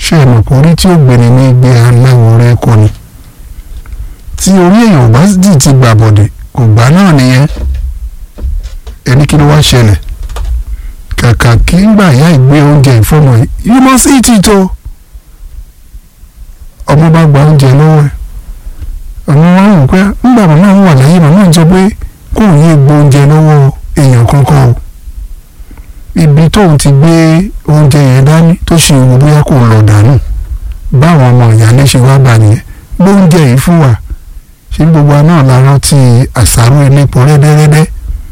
ṣé ẹ mọ̀ pé orí tí ó gbéni ní gbé aláwọ̀ rẹ kọ ni tí orí èèyàn bá dì ti gbà bọ̀dẹ̀ kò gbà náà nìyẹn ẹni kí ló wá ṣẹlẹ̀ kàkà kí ń gbà yá ìgbé oúnjẹ ìfọ́mọ yìí you must eat it o ọmọ bá gba oúnjẹ lọ́wọ́ ẹ̀ ọmọ wa rò pé ńgbà màmá ń wà láyé màmá ń sọ pé kò ní gbó oúnjẹ lọ́wọ́ èèyàn kankan o ibi tóun ti gbé oúnjẹ yẹn dání tó ṣe ìwò bóyá kò lọ dànù báwọn ọmọ ìyáálé ṣe wá bá nìyẹn gbó oúnjẹ yìí fún wa ṣé gbogbo wa náà la rántí àṣàrò elépo rẹ́dẹ́rẹ́dẹ́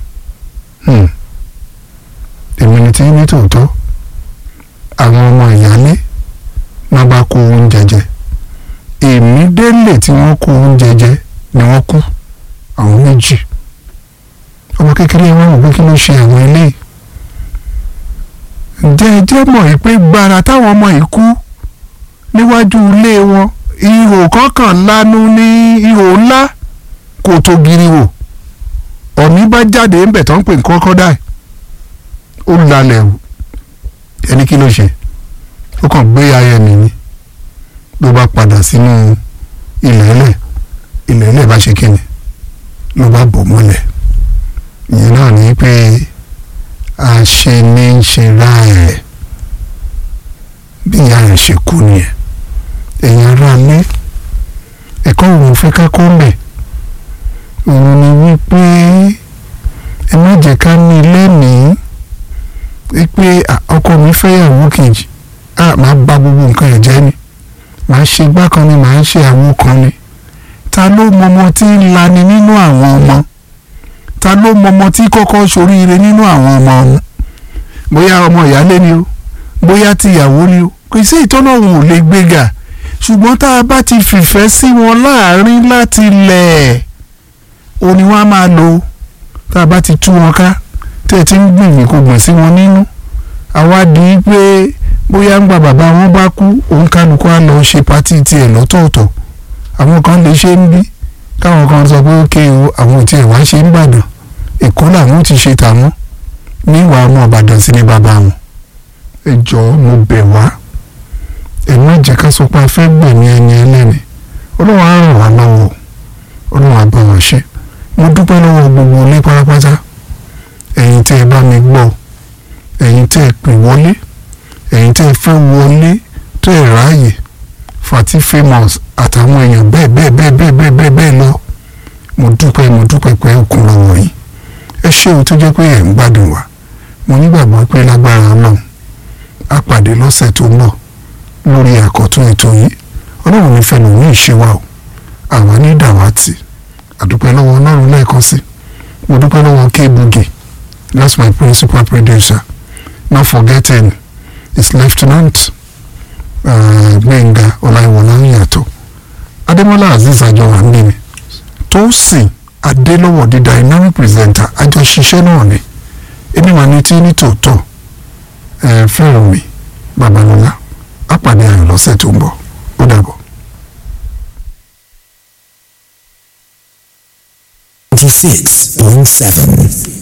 èmi ni tí ní tòótọ́ àwọn ọmọ ìyáálé wọn bá kó oúnjẹ jẹ èmi délé tí wọ́n kó oúnjẹ jẹ ni wọ́n kú àwọn méjì ọmọ kékeré wọn rò pé kí ló ṣe àwọn eléyìí ǹjẹ́ ẹ jẹ́ mọ̀ yìí pé gbàrà táwọn ọmọ yìí kú níwájú ilé wọn ihò kọ̀ọ̀kan lanu ní ihò ńlá kò tó giri wò ọ̀ní bá jáde ńbẹ̀ tó ń pè ní crocodile ó lalẹ̀ wò ẹni kí ló ṣe ó kàn gbé ayẹ mi ni ló bá padà sínú ilẹ̀ ẹlẹ̀ ilẹ̀ ẹlẹ̀ bá ṣe kíni ló bá bò mọ́lẹ̀ ìyẹn náà ní pé àṣe ní í ṣe ra ẹ̀ bí ìyá rẹ̀ ṣe kú nìyẹn ẹ̀yin ará lé ẹ̀kọ́ òun fẹ́ ká kọ́ mẹ́ òun ni wípé ẹ má jẹ́ ká ní lẹ́nìí wípé ọkọ mi fẹ́yàwó kejì a máa bà gbogbo nǹkan ẹ̀ jẹ́ ni màá ṣe gbá kan ni màá ṣe àwo kan ni ta ló mọmọ tí ń lani nínú àwọn ọmọ ta ló mọmọ tí kọ́kọ́ ṣoríire nínú àwọn ọmọ ọ̀hún bóyá ọmọ ìyálé ni o bóyá tìyàwó ni o kò sí ìtọ́nà òun ò lè gbéga ṣùgbọ́n tá a bá ti fìfẹ́ sí wọn láàrin láti lẹ̀ ò ní wọ́n á máa lò tá a bá ti tú wọn ká tẹ́ ẹ ti ń gbìyànjú kó gbọ̀n sí wọn nínú àwa di pé bóyá ń gba bàbá wọn bá kú òun kálukú á lọ ṣe pátì tiẹ̀ lọ́tọ̀ọ̀tọ̀ àwọn kan lè ṣe ń bí káwọn kan sọ pé ókè o àwọn ò tiẹ̀ wá ṣe ń bàdàn èkó làwọn ti ṣe tàwọn níwà ọmọ ìbàdàn sí ni bàbá wọn ẹ jọ̀ọ́ mo bẹ̀ wá ẹ má jẹ́ ká sọ pé a fẹ́ gbẹ̀mí ẹni ẹlẹ́ni ọlọ́run á ràn wá lọ́wọ́ ọlọ́run á bá wa ṣe mo dúpẹ́ lọ́wọ́ gbogbo ilé pátápátá ẹ̀yin tẹ́ ẹ bá mi gbọ́ ẹ̀yin tẹ́ ẹ pè wọlé ẹ̀yin tẹ́ ẹ fẹ́ wọlé tẹ́ ẹ ráàyè fati famous àtàwọn èèyàn bẹ́ẹ̀ bẹ́ẹ̀ bẹ́ẹ̀ bẹ́ẹ̀ bẹ́ẹ̀ bẹ́ẹ̀ bẹ́ẹ̀ lọ mo dúpẹ́ mo dúpẹ́ pé ó kún lọ́wọ́ yìí ẹ ṣé o tó jẹ́ pé ẹ̀ ń gbádùn wa mo nígbàgbọ́ pé lágbára ọlọ́run á pàdé lọ́sẹ̀ tó ń bọ̀ lórí àkọ́tún ètò yìí ọlọ́run ní fẹ́nu ní ìṣẹ́wà o àwa ní dàwátì àdúpẹ́ lọ́wọ́ ọlọ́run lẹ́ẹ̀kan sí mo dúpẹ́ lọ́wọ́ K-Boogie that's my principal producer not forgetting his lieutenant gbẹ̀ngà ọláìwọlá yàtọ̀ adémọ́lá azeez àjọwà ń bími tósìn adélọ́wọ̀ di dynamic presenter àjọṣiṣẹ́ náà ni èmi wà ní tí ní tòótọ́ fẹ́ràn mi babalọ́lá àpàdé ayọ̀ lọ́sẹ̀ tó ń bọ̀ ó dàbọ̀. ninety six point seven.